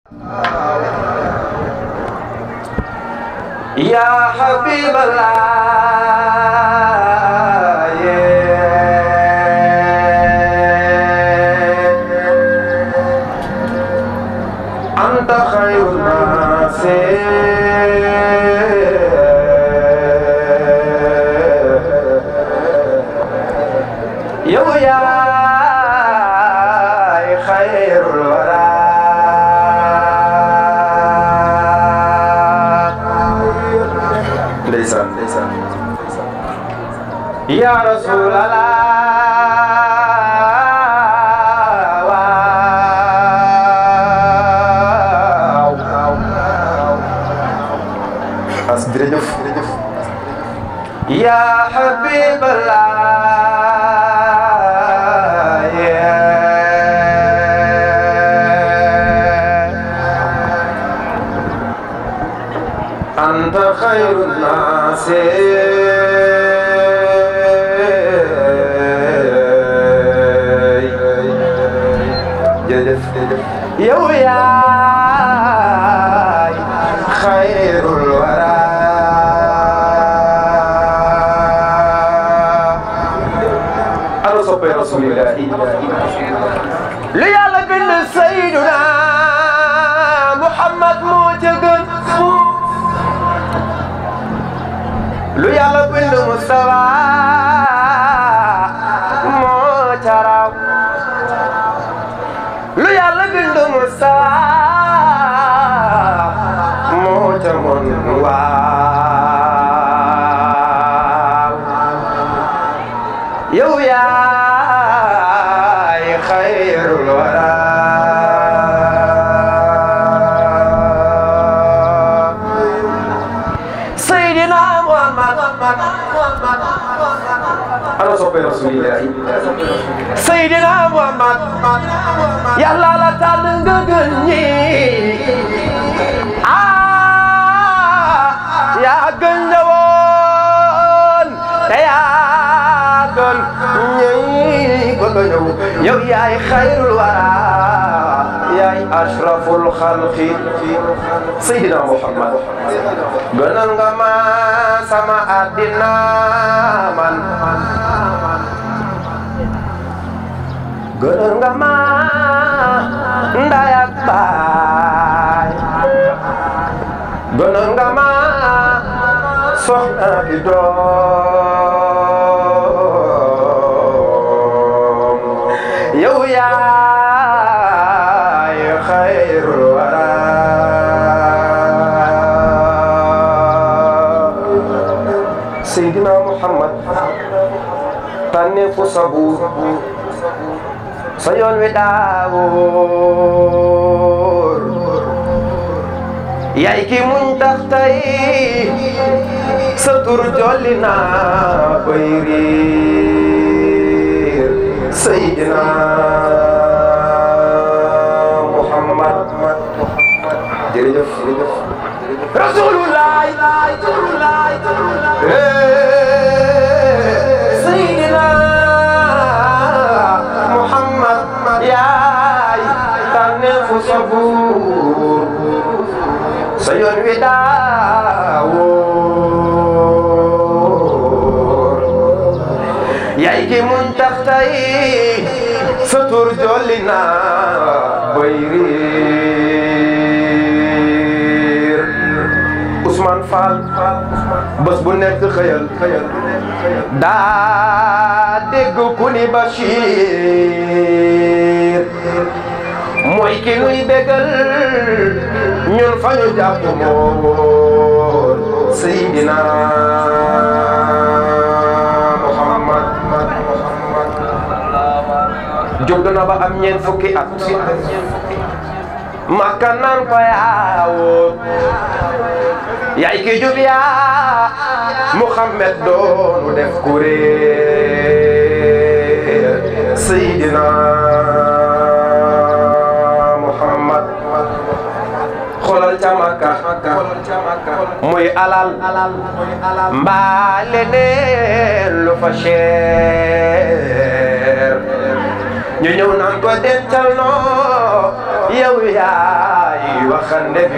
يا حبيب الله أنت خير الناس يو يا خير الورى ndeysaan ndeysaan ya rasulallah waaw as jërëjëf jërëjëf ya habiballah أنت خير الناس يو يا خير الورى أنا صبي رسول الله ليالا بن سيدنا محمد موجد lu yàlla bind Mustafa moo ca raw lu yàlla bind Mustafa moo ca mon waaw yow yaay xayrul wara Seydina Muhammad ana soppe rasulillahi Seydina Muhammad yàlla la tànn nga gën ñi ah yaa gën ñëwoon te yaa gën ñi bëgg a ñëw yow yaay xayrul wara yaay ashraful xalqi Seydina Muhammad gënal nga ma sama àddina man gënal nga ma nday ak baay gënal nga ma soxna di doom yow yaay xayrul wara Seydina Muhammad tànneefu sabuur sa yoon wi daawóor yaay ki muñ tax tey sa tur jolli naa bay riir Seydina Muhammad jërëjëf jërëjëf Rasulullah Seydina Muhammad yaay tànneefu sabuur sa yoon wi daawóor yaay ki muñ tax tey sa tur jolli naa bay riir Ousmane Fall bés bu nekk xëyal xëyal daa dégg ku ni Bachir mooy ki nuy bégal ñun fa ñu jàpp moon Seydina Muhammad jóg na ba am ñeent fukki at makka naan ko yaawoo yaay ki jub yaa Muhammad doonu def kuréel Seydina Muhammad xoolal ca Makka muy alal mbaa leneen lu fa cher ñu ñëw naan ko dencal noo yow yaay waxande bi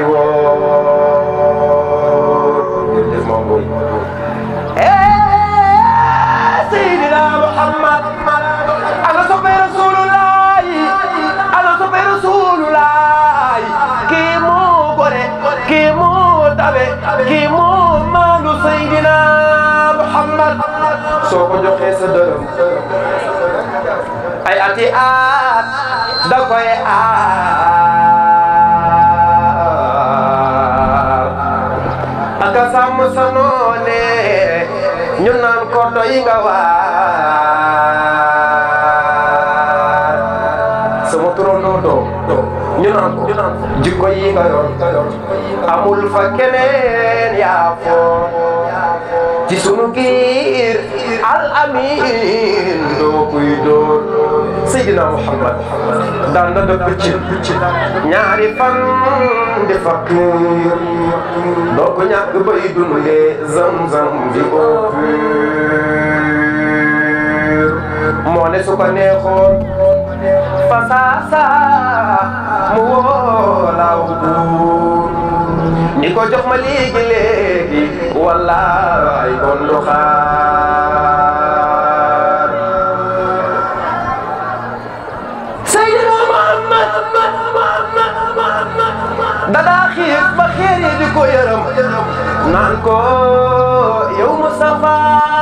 woo jërëjëf moom boobu Seydina Muhammad ana soppe Rasulullah ana soppe Rasulullah kii moo gore kii moo tabe kii moo maandu Seydina Muhammad soo ko joxee sa dërëm ay ati at da koy aar aka sàmm sa noone ñu naan ko doy nga waar sama turandoo doo ñu naan ko jikko yi nga yor amul fa keneen yaa foo ci sunu giir al amin doo kuy dóor Seydina Muhammad daan na dëkk ci ñaari fan di fakkuur doo ko ñàkk bay dundee zam-zam di eau pure moo ne su ko neexoon fa saasa mu woolaaw buur ni ko jox ma léegi léegi wallaay kon du xaar Seydina Muhammad dadaa xiif ba xeer yi di ko yërëm naan ko yow Mustafa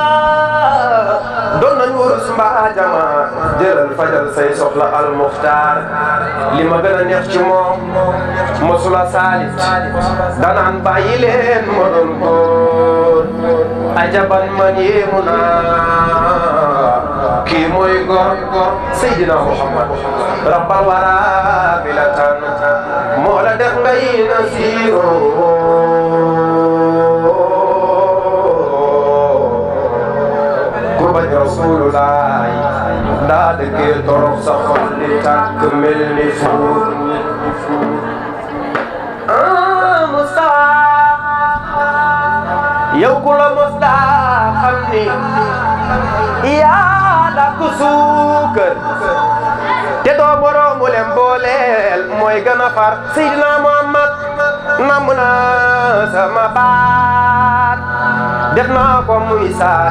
doon nañ wurus mbaa jama jëlal fajal say soxla al muxtaar li ma gën a neex ci moom mosula saalit danaan bàyyi leen ma doon góor ajaban man yéemu naa kii mooy góor Seydina Muhammad rabbal wara bi la tan moo la def ngay nasiiroo ku bañ Rasulullah daa dëggee torox sa xol di tàkk mel ni fuur ah Mustafa yow ku la mos daa xam ni yaa da ku suukar te doo boroomu leen booleel mooy gën a far Seydina Muhammad namm naa sama baat def naa ko muy saa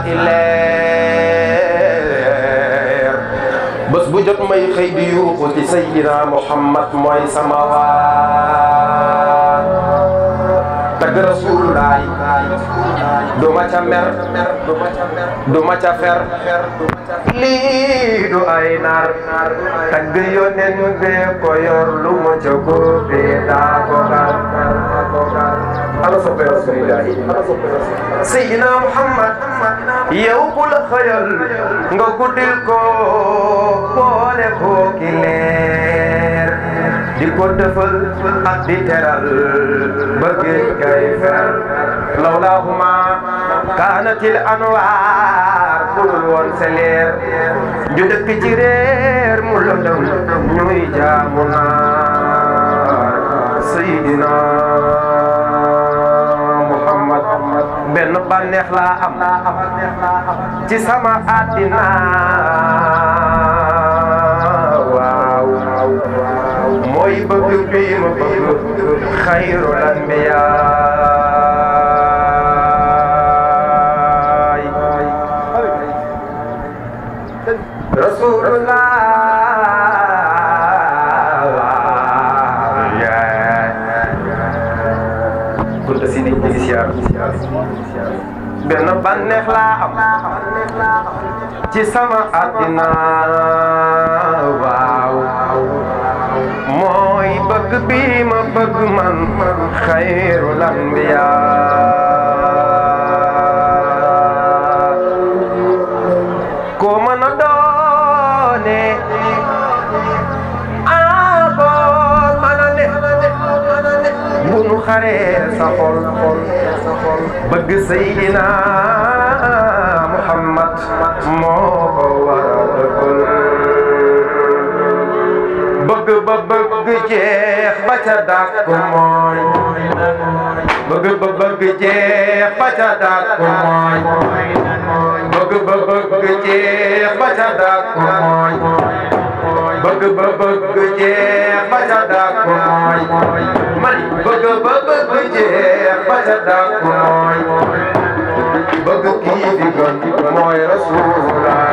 ileer bés bu jot may xëy di yuuxu ci Seydina Muhammad mooy sama waat tagg Rasulullah du ma ca mer du ma ca fer lii du ay nar tagg yonen bee ko yor lu ma ca góobee daa ko gar ala soppe Rasulillah Seydina Muhammad yow ku la xëyal nga guddil ko boole ko ki leer di ko defal ak di teral ba géej kay fer lawlaahuma kaanatil anwaar budul woon sa leer ju dëkk ci réer mu lëndëm ñuy jaamu naar Seydina Muhammad benn bànneex laa am ci sama àddina waaw mooy bëgg bi ma bëgg xayrul anbiyaay rasulullah kunta si nit ñi siyaar benn bànneex laa am ci sama àddina waaw mooy bëgg bi ma bëgg man xayrul anbiya ko mën a doone ah ko mën a ne bu nu xaree sa xol bëgg Seydina Muhammad moo ko war a dëggal bëgg ba bëgg jeex ba ca dàkk mooy bëgg ba bëgg jeex ba ca dàkk mooy bëgg ba bëgg jeex ba ca dàkk mooy bëgg bëgg ba bëgg jeex ba ca dàq mooy mani bëgg ba bëgg jeex ba ca dàq mooy bëgg kii fi gën mooy Rasulullah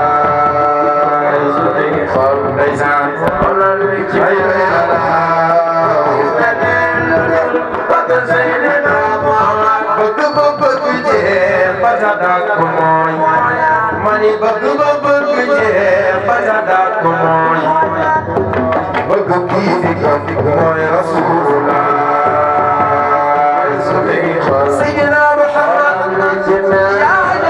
ndeysaan ay bëgg ba bëgg jeex ba ca dàq mooy mani bëgg ba bëgg jeex ba ca dàq mooy bëgg kii fi gën mooy Rasulullah Sayyidina Muhammad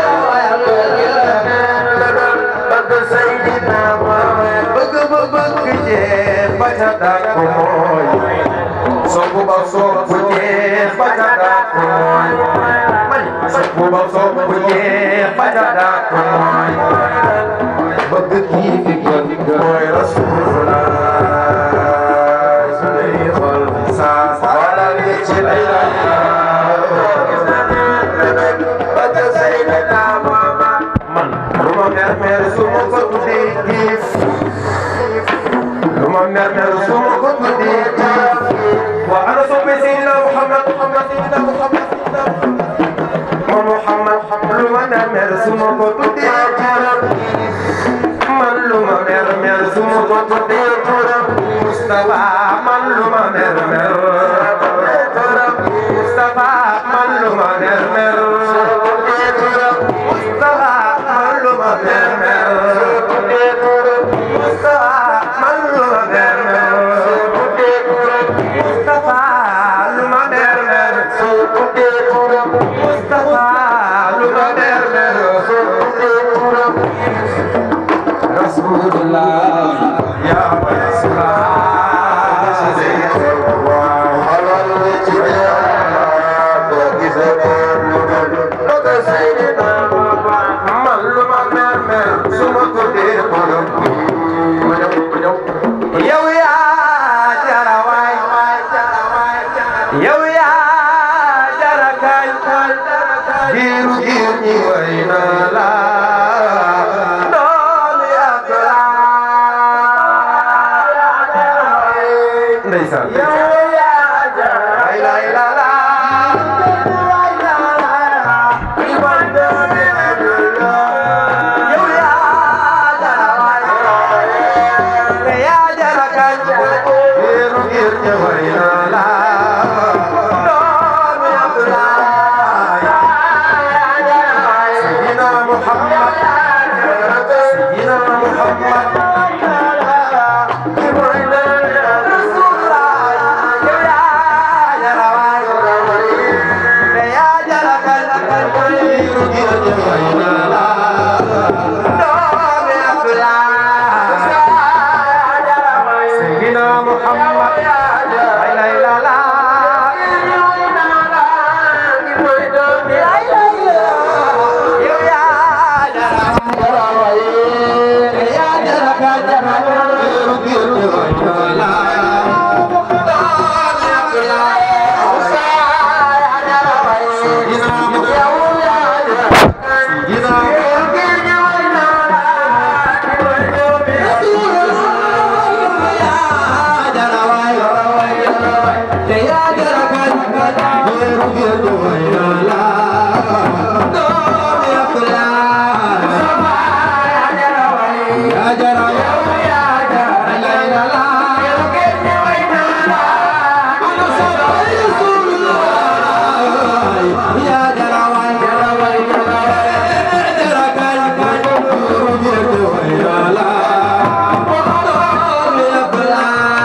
bëgg ba bëgg jeex ba ca dàq mooy soppu ba soppu jeex ba ca dàq mooy mani soppu ba soppu jeex ba ca dàq mooy bëgg kii fi gën mooy Rasulullah sunuy xol saa wala li ci lay man lu ma mer mer su ma ko tuddee giif lu ma mer mer su ma ko tuddee giif wa ana soppe Seydina Muhammad Muhammad Seydina Muhammad ma Muhammad lu ma mer mer su ma ko tuddee giif man lu ma mer mer su ma ko tuddee Mustafa man lu ma mer mer Mustafa man lu ma mer mer Mustafa man lu ma mer mer Mustafa man lu ma mer mer Mustafa lu ma mer mer Mustafa lu ma mer mer Rasulullah ya man lu ma mer mer su ma ko dee xolam yow yaa jara waay yow yaa jara kaay giiru giir ñi way na la doomi ak la ndeysaan lay lay la la yow yaa jara waay yaa jara kaay giiru giir ñi way na la doomi ak la Sayyidina Muhammad Sayyidina Muhammad Rasulullah yow yaa jara waay yaa jara kaay giiru giir ñi way na la doomi ak la Sayyidina Muhammad la ilaha illallah yow yaa jara yaa jara ka jara giiru giir ñi way na la doomi ak la Sayyidina Muhammad Sayyidina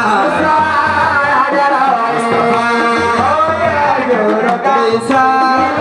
Isa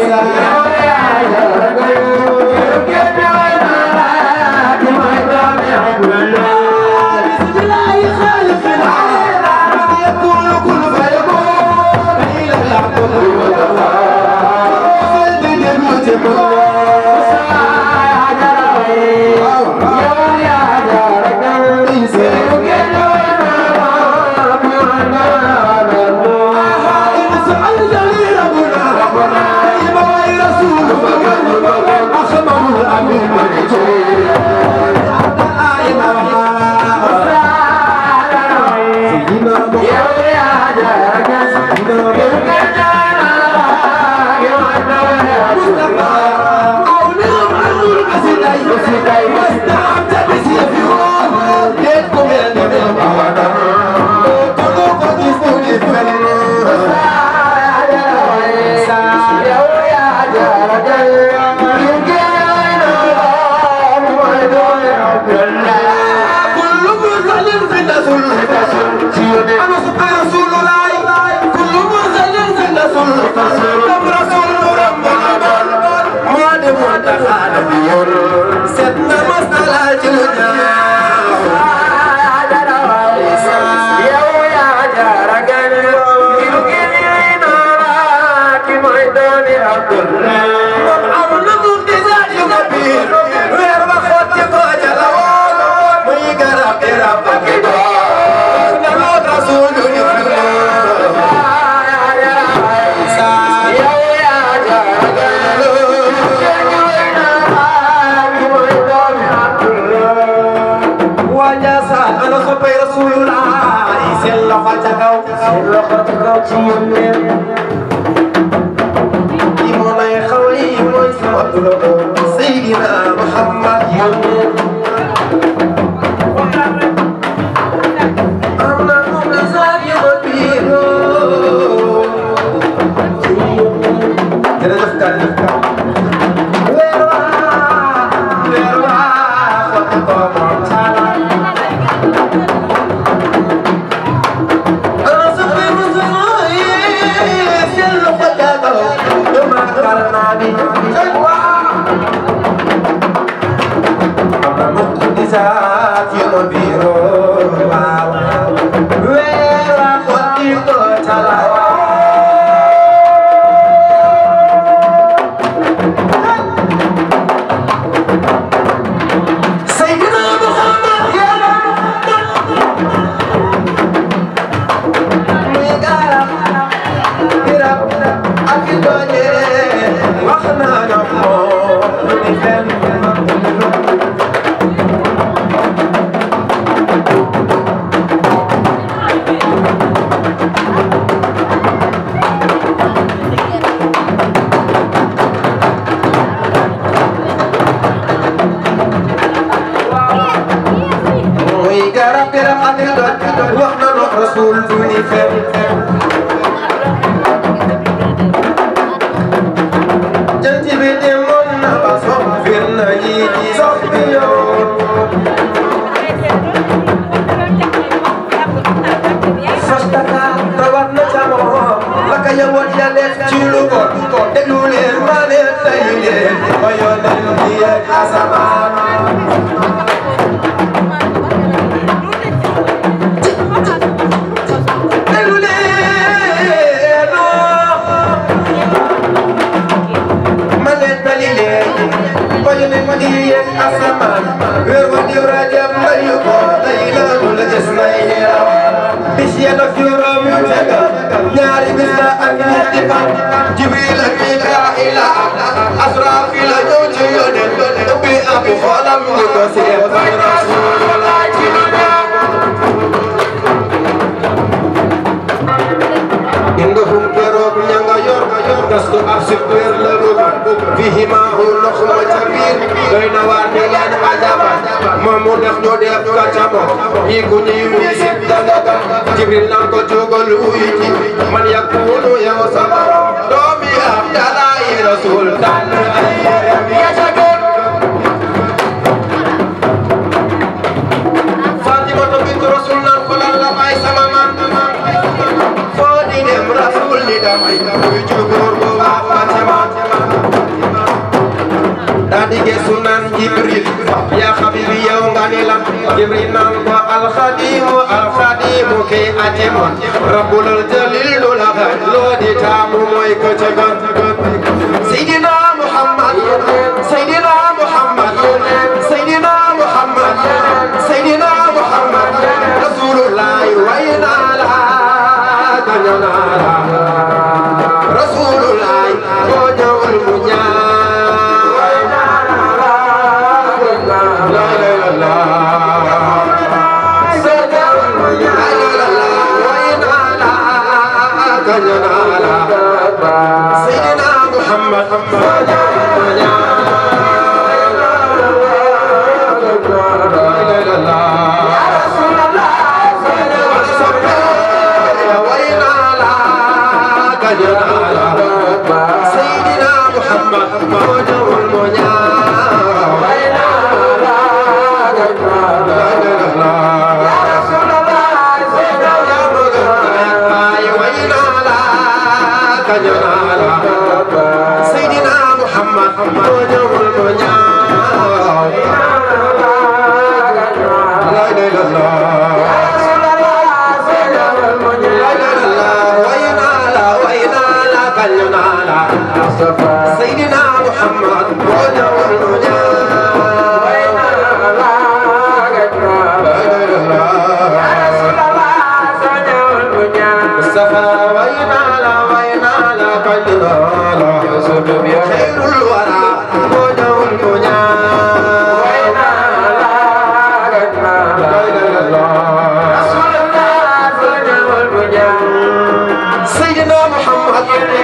Fatima di gesu naan jibril yaa xabibi yow nga ni lan jibril naan ko alxadimu alxadimu ke atemon rabbul jalil du la xañ loo di taamu mooy ko ca gën Seydina Muhammad Seydina Muhammad Seydina Muhammad Seydina Muhammad Rasulullah way naa la gaño naa la Rasulullah boo ñëwul mu ñaan way naa la la la la soo ñëwul mu ñaan la la way naa la gaño naa la Seydina Muhammad boo ñëwul mu ñaan la la la Seydina Muhammad moo ñëwul moo ñaaw Seydina Muhammad moo ñëwul moo ñaaw la ilaha illallah Seydina Muhammad moo ñëwul moo ñaaw Mustafa way naa la way naa la kañ naa la xayrul wara moo ñëwul moo ñaaw Seydina Muhammad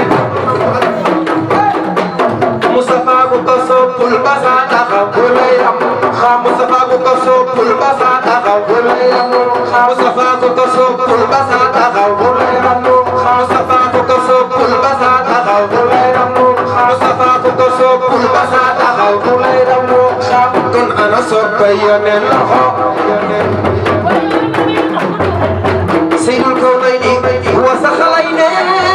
Mustafa ku ko soppul ba sa taxaw ku lay am Mustafa ku ko soppul ba sa taxaw ku lay am Mustafa ku ko soppul ba sa taxaw ku lay am Mustafa ku ko soppul ba sa taxaw ku lay am Mustafa ku ko soppul ba sa taxaw ku lay am kon ana soppay yoneen Seydul Kawnayni wa saxalayni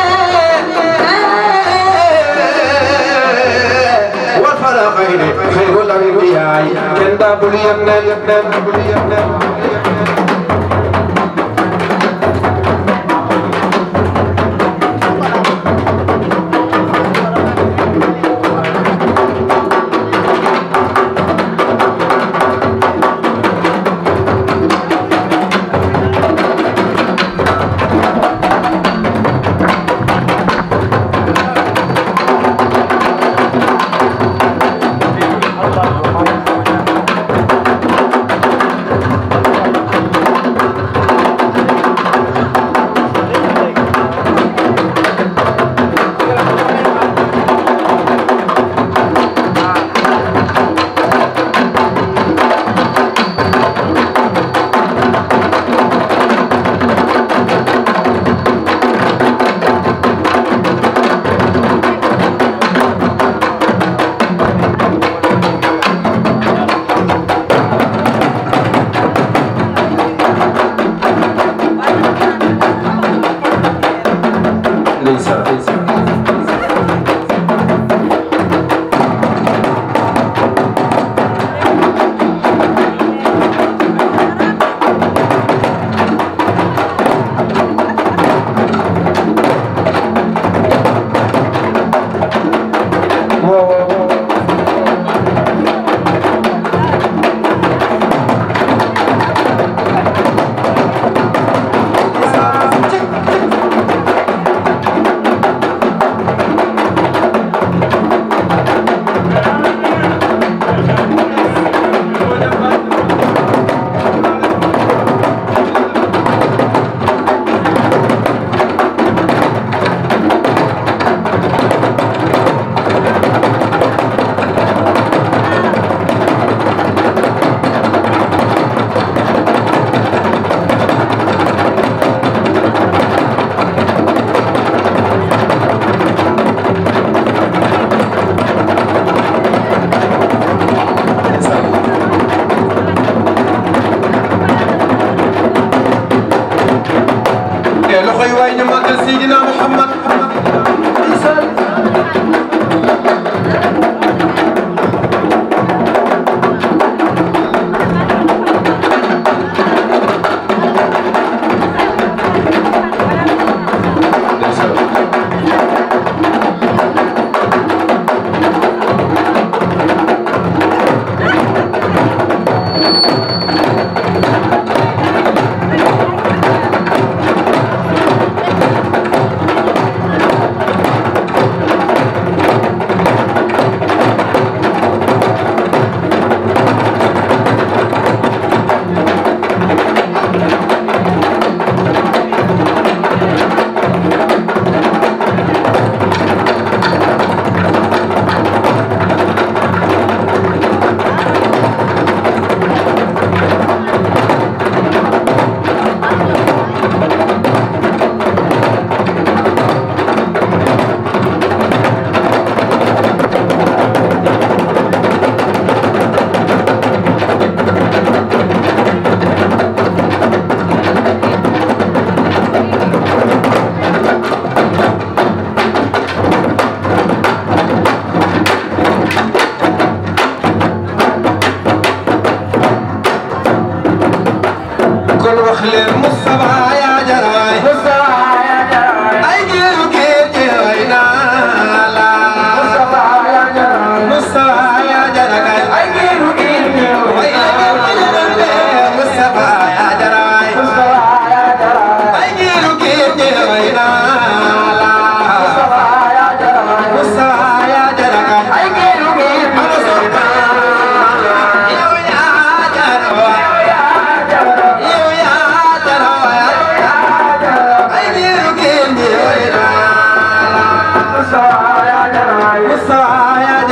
wal faraqayni xayrul anbiyaay kenn daabul yoneen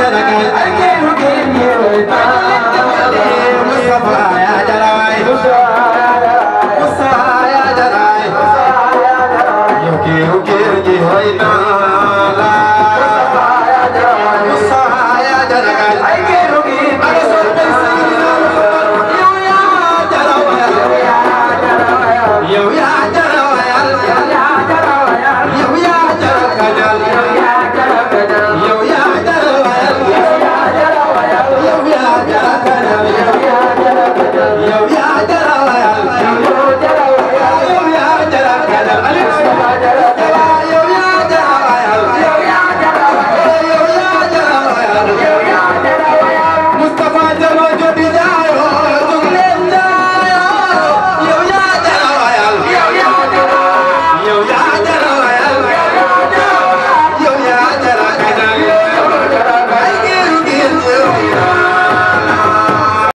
Sénégal ay kéeru kéem yi